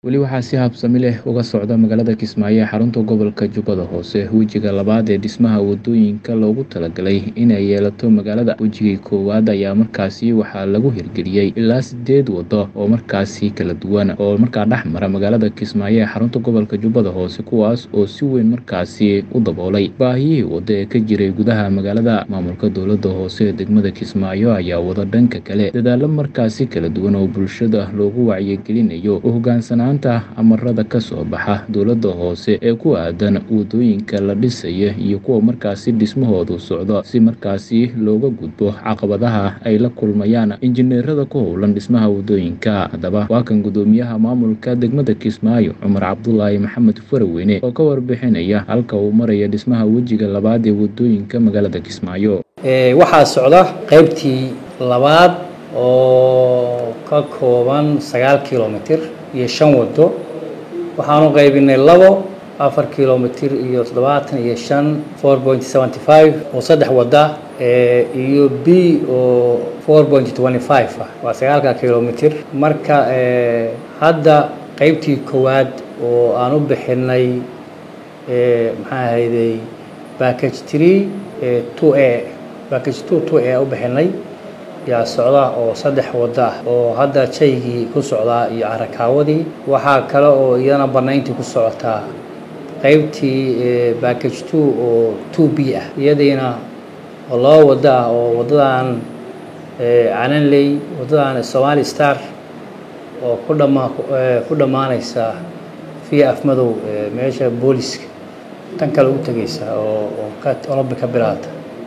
Weli waxaa si habsami leh uga socda magaalada Kismaayo ee xarunta gobolka Jubbada Hoose wejiga labaad ee dhismaha wadooyinka loogu talagalay inay yeelato magaalada. Wejigii koowaad ayaa markaasi waxaa lagu hirgeliyey ilaa sideed wado oo markaasi kala duwan oo markaa dhex mara magaalada Kismaayo ee xarunta gobolka Jubbada Hoose kuwaas oo si weyn markaasi u daboolay baahiyihii wado ee ka jiray gudaha magaalada. Maamulka dowladda hoose ee degmada Kismaayo ayaa wada dhanka kale dadaalo markaasi kala duwan oo bulshada loogu wacyigelinayo u hoggaansanaanta amarada ka soo baxa dowladda hoose ee ku aadan wadooyinka la dhisayo iyo kuwa markaasi dhismahoodu socdo si markaasi looga gudbo caqabadaha ay la kulmayaan injineerada ku howlan dhismaha wadooyinka. Haddaba waa kan guddoomiyaha maamulka degmada Kismaayo Cumar Cabdulaahi Maxamed Faraweyne oo ka warbixinaya halka uu marayo dhismaha wejiga labaad ee wadooyinka magaalada Kismaayo. waxaa socda qaybtii labaad oo ka kooban sagaal kilomitir iyo shan wado waxaanu qaybinay labo afar kilomitir iyo toddobaatan iyo shan four point seventy five oo saddex wada iyo b oo four point twenty five ah waa sagaalka kilomitir marka hadda qaybtii koowaad oo aan u bixinay maxaa ahayday package three two a package two two a u bixinay yaa socda oo saddex wada ah oo hadda jaygii ku socdaa iyo carakaawadii waxaa kale oo iyadana banayntii ku socotaa qaybtii package two oo two b ah iyadiina oo laba wada ah oo wadadan calanley wadadan somali star oo ku dhama ku dhammaanaysa via afmadow meesha booliska tan kale u tegaysa oo oo ka olombi ka bilaata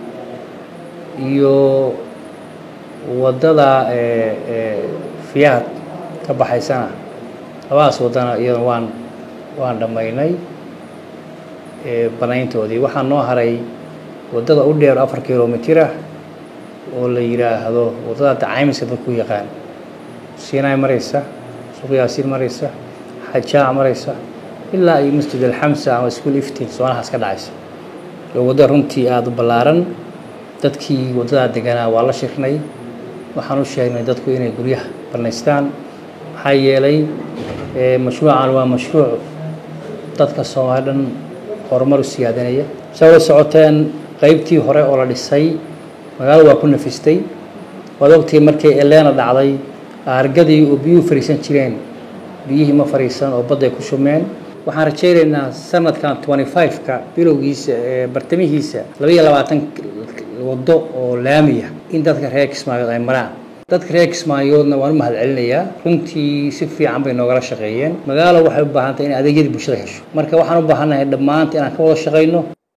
iyo wadada fiyaad ka baxaysana labadaas wadana iyadana waan waan dhammaynay banayntoodii waxaa noo haray wadada u dheer afar kilomitir ah oo la yidhaahdo wadada dacaymiska dadku yaqaan siinay maraysa suuq yaasiin maraysa xajaac maraysa ilaa iyo masjid alxamsa ama iskuol iftiin soonahaas ka dhacaysa oo wadda runtii aada u ballaaran dadkii waddadaa deganaa waa la shirnay waxaan u sheegnay dadku inay guryaha banaystaan maxaa yeelay mashruucan waa mashruuc dadka soomaali dhan horumar u siyaadanaya sa wada socoteen qaybtii hore oo la dhisay magaalada waa ku nafistay waad ogtii markay eleena dhacday aargadii oo biyuhu fariisan jireen biyihii ma fariisan oo badday ku shumeen waxaan rajaynaynaa sanadkan twenty five-ka bilowgiisa bartamihiisa laba iyo labaatan wado oo laamiya in dadka reer kismaayood ay maraan dadka reer kismaayoodna waan u mahad celinayaa runtii si fiican bay noogala shaqeeyeen magaalo waxay u baahan tahay in adeegyadii bulshada hesho marka waxaan u baahannahay dhammaanta inaan ka wada shaqayno